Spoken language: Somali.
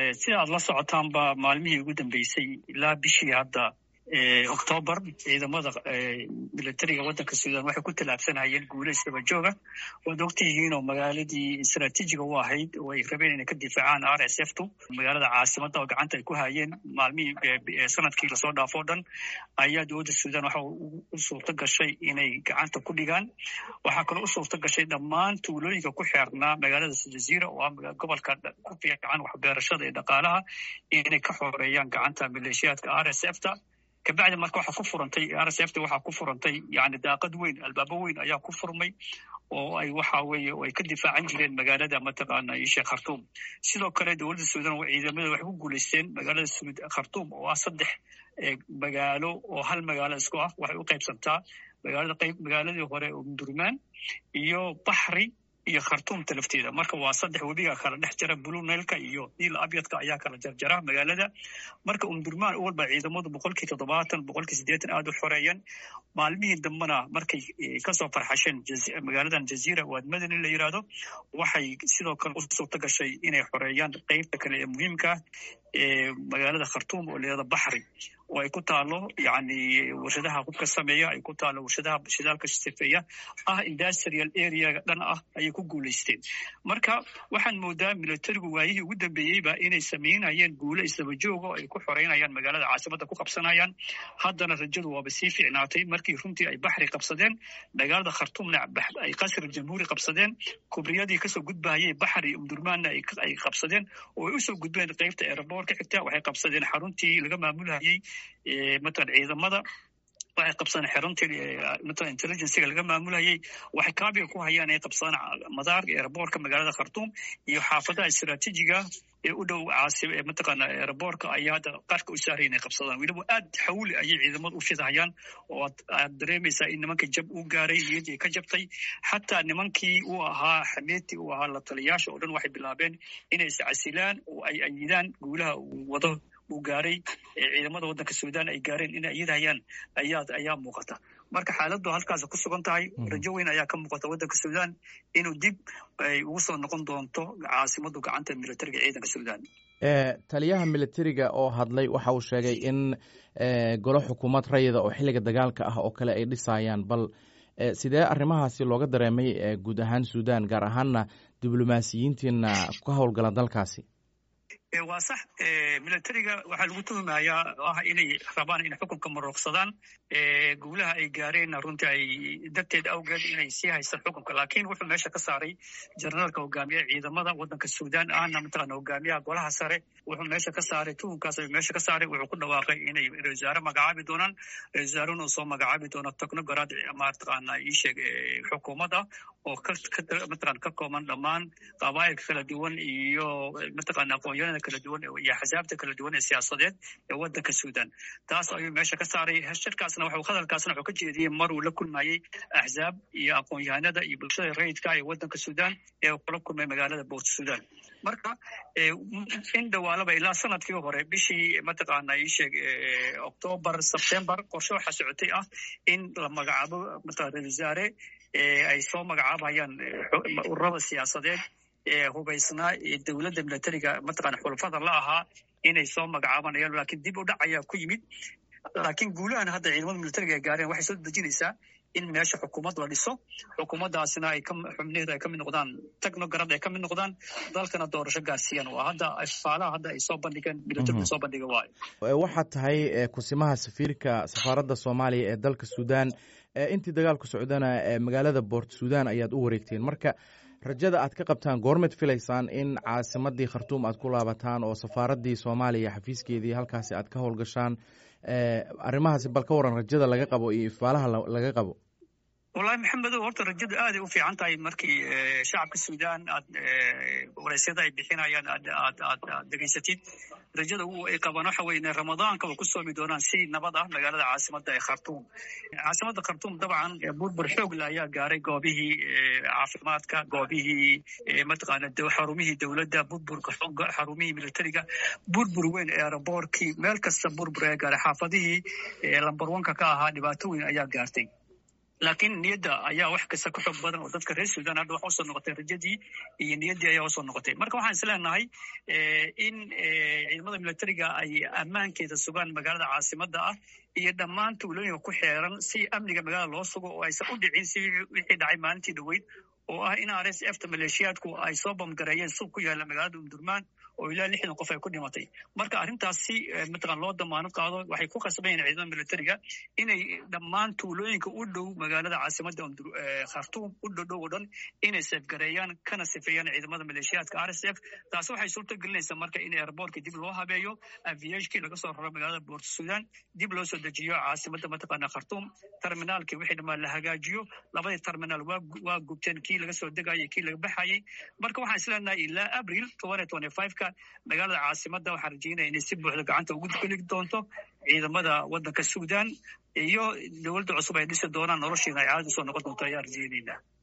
sida aad la socotaanba maalmihii ugu dambeysay ilaa bishii hadda octoobar ciidamada militariga waddanka suudan waxay ku tallaabsanayeen guulo isdaba jooga waad ogtihiinoo magaaladii istraatiijiga u ahayd oo ay rabeen inay ka difaacaan r s f tu magaalada caasimadda oo gacanta ay ku hayeen maalmihii sanadkii lasoo dhaafo o dhan ayaa dowladda suudan waxa u suurto gashay inay gacanta ku dhigaan waxaa kaloo u suurto gashay dhammaan tuulooyinka ku xeernaa magaalada jaziira oo ah gobolka ku fiican waxbeerashada iyo dhaqaalaha inay ka xoreeyaan gacanta maleeshiyaadka r s f ta kabacdi marka waxaa ku furantay r s f ta waxaa ku furantay yani daaqad weyn albaabo weyn ayaa ku furmay oo ay waxa weeye oo ay ka difaacan jireen magaalada mataqaana sheekh khartuum sidoo kale dowladda suudan ciidamada waxay ku guulaysteen magaalada khartuum oo ah saddex magaalo oo hal magaalo isku ah waxay u qaybsantaa magaalada qayb magaaladii hore oo mdurmaan iyo baxri iyo khartuumta lafteeda marka waa saddex webiga kala dhex jara blue nailka iyo niil abyadka ayaa kala jarjara magaalada marka umdurmaan walba ciidamadu boqolkii toddobaatan boqolkii siddeetan aada u xoreeyeen maalmihii dambena markay kasoo farxasheen magaaladan jaziira waad madani la yidhaahdo waxay sidoo kale u suurto gashay inay xoreeyaan qeybta kale ee muhiimka ah ee magaalada khartuum oo layihahdo baxri oo ay ku taalo yani warshadaha hubka sameeya ay ku taalo warshadaha shidaalka sifeeya ah industrial areaga dhan ah ayay ku guulaysteen marka waxaan moodaa militarigu waayihii ugu dambeeyeyba inay samaynayeen guulo isdaba jooga oo ay ku xoreynayaan magaalada caasimadda ku qabsanayaan haddana rajadu waaba sii fiicnaatay markii runtii ay baxri qabsadeen magaalada khartuumna ay qasr jamhuuri qabsadeen kubriyadii kasoo gudbahayay baxri umdurmaanna ay qabsadeen oo ay usoo gudbeen qeybta eeraboor ka xigta waxay qabsadeen xaruntii laga maamulhayay matalan ciidamada waxay qabsadeen xeruntii matalan intelligencega laga maamulayay waxay kaabiga ku hayaan ay qabsadaan madaarka eeraboorka magaalada khartuum iyo xaafadaha istraatiijiga ee u dhow caasib ee mataqaana eeraboorka ayaa hadda qarka u saaray inay qabsadaan weliba aad xawli ayay ciidamadu u fidahayaan oo aad dareemaysaa in nimankii jab u gaaray niyadii ka jabtay xataa nimankii uu ahaa xameetii uu ahaa la taliyaasha oo dhan waxay bilaabeen inay iscasilaan oo ay ayidaan guulaha uu wado uu gaaray ciidamada waddanka suudan ay gaareen inay ayidhayaan ayaa ayaa muuqata marka xaaladdu halkaas ku sugan tahay rajo weyn ayaa ka muuqata waddanka suudan inuu dib ay ugu soo noqon doonto caasimaddu gacanta militariga ciidanka suudan taliyaha militariga oo hadlay waxa uu sheegay in golo xukuumad rayida oo xilliga dagaalka ah oo kale ay dhisayaan bal sidee arrimahaasi looga dareemay guud ahaan suudan gaar ahaanna diblomaasiyiintiina ka howlgala dalkaasi waa sax militariga waxaa lagu tuhumayaa ah inay rabaan inay xukunka maroogsadaan guulaha ay gaareenna runtii ay darteed awgeed inay sii haystaan xukunka laakiin wuxuu meesha ka saaray jenaraalka hogaamiyaha ciidamada waddanka suudan ahna mataqaana hogaamiyaha golaha sare wuxuu meesha ka saaray tuhunkaas ayuu meesha ka saaray wuxuu ku dhawaaqay inay ra wasaare magacaabi doonaan ra wasaarena uu soo magacaabi doono technogorad mataqaana iisheeg xukuumadda oo mataqana ka kooban dhammaan qabaa'ilka kala duwan iyo mataqana aqoonyahada kala duwan iyo axsaabta kala duwan ee siyaasadeed ee waddanka suudan taas ayuu meesha ka saaray shirkaasna waxuu hadalkaasna wuxuu ka jeediyey mar uu la kulmayey axsaab iyo aqoon-yahanada iyo bulshada rayidka ee waddanka suudan ee kula kulmay magaalada boort suudan marka in dhawaalaba ilaa sanadkii hore bishii mataqaana iisheeg octoobar sebtembar qorshe waxaa socotay ah in la magacaabo mataqana ra wasaare ay soo magacaabayaan ururada siyaasadeed ee hubaysnaa ee dowladda militariga mataqana xulafada la ahaa inay soo magacaabanayaan laakiin dib u dhac ayaa ku yimid laakiin guulahan hadda ciidamada militariga ay gaareen waxay soo dejinaysaa in meesha xukuumad la dhiso xukuumaddaasina ay xubnaheeda ay ka mid noqdaan technograd ay ka mid noqdaan dalkana doorasho gaarsiiyaan waa hadda faalaha hadda ay soo bandhigeen militariga soo bandhiga waayo waxaad tahay kusimaha safiirka safaaradda soomaaliya ee dalka suudan intii dagaalku socdana magaalada boort suudan ayaad u wareegteen marka rajada aad ka qabtaan goormed filaysaan in caasimadii khartuum aad ku laabataan oo safaaraddii soomaaliya xafiiskeedii halkaasi aad ka howlgashaan arrimahaasi bal ka waran rajada laga qabo iyo ifaalaha laga qabo wallahi maxamedow horta rajadu aaday u fiican tahay markii shacabka suudan aad wareysyada ay bixinayaan aad aad aad aad degeysatid rajada ay qabaan waxa weye ramadaanka way ku soomi doonaan si nabad ah magaalada caasimadda ee khartuum caasimadda khartuum dabcan burbur xoogle ayaa gaaray goobihii caafimaadka goobihii mataqaana xarumihii dowladda burburka xarumihii militariga burbur weyn eeraboorkii meel kasta burbur ayaa gaaray xaafadihii lambar wanka ka ahaa dhibaato weyn ayaa gaartay laakiin niyadda ayaa wax kasta ka xoog badan oo dadka reer sudan hadda waxa usoo noqotay rajadii iyo niyaddii ayaa usoo noqotay marka waxaan isleenahay in ciidamada militariga ay ammaankeeda sugaan magaalada caasimada ah iyo dhammaan tuulooyinka ku xeeran si amniga magaalada loo sugo oo aysan u dhicin si wixii dhacay maalintii dhoweyd oo ah in r s f ta maleeshiyaadku ay soo bamgareeyeen suuq ku yaalla magaalada umdurmaan oo ilaa lixdan qof ay ku dhimatay marka arrintaas si mataqan loo damaano qaado waxay ku khasban yihin ciidamada militariga inay dhammaan tuulooyinka u dhow magaalada caasimada khartuum u dhodhow oo dhan inay seefgareeyaan kana sifeeyaan ciidamada maleeshiyaadka r s f taasi waxay suurta gelinaysaa marka in airboortka dib loo habeeyo aviashkii laga soo raro magaalada boort sudan dib loo soo dejiyo caasimada mataqaana khartuum terminaalkii wixii dhammaan la hagaajiyo labadii terminaal waa gubteen kii laga soo degayay kii laga baxayay marka waxaan isleenahay ilaa abril ka magaalada caasimada waxaan rajeynaya inay si buuxda gacanta ugu geli doonto ciidamada wadanka sudan iyo dowladda cusub ay dhisi doonaan noloshiina ay caadi usoo noqon doonto ayaan rajeyneynaa